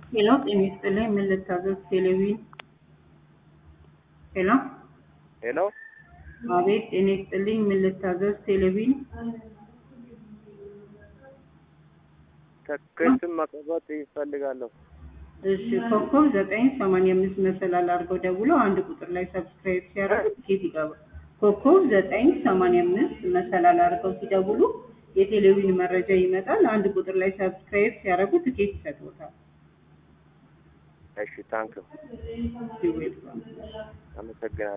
ሄሎ ጤና ይስጥልኝ ምን ልታዘዝ ቴሌቪዥን ሄሎ ሄሎ አቤት ጤና ይስጥልኝ ምን ልታዘዝ ቴሌቪዥን ትኬትን መቀበጥ ይፈልጋለሁ። እሺ ኮከብ ዘጠኝ ሰማንያ አምስት መሰላል አድርገው ደውለው አንድ ቁጥር ላይ ሰብስክራይብ ሲያደርጉ ትኬት ይገባል። ኮከብ ዘጠኝ ሰማንያ አምስት መሰላል አድርገው ሲደውሉ የቴሌቪዥን መረጃ ይመጣል። አንድ ቁጥር ላይ ሰብስክራይብ ሲያደርጉ ትኬት ይሰጥዎታል። እሺ ታንክ ይዌልካም አመሰግናለሁ።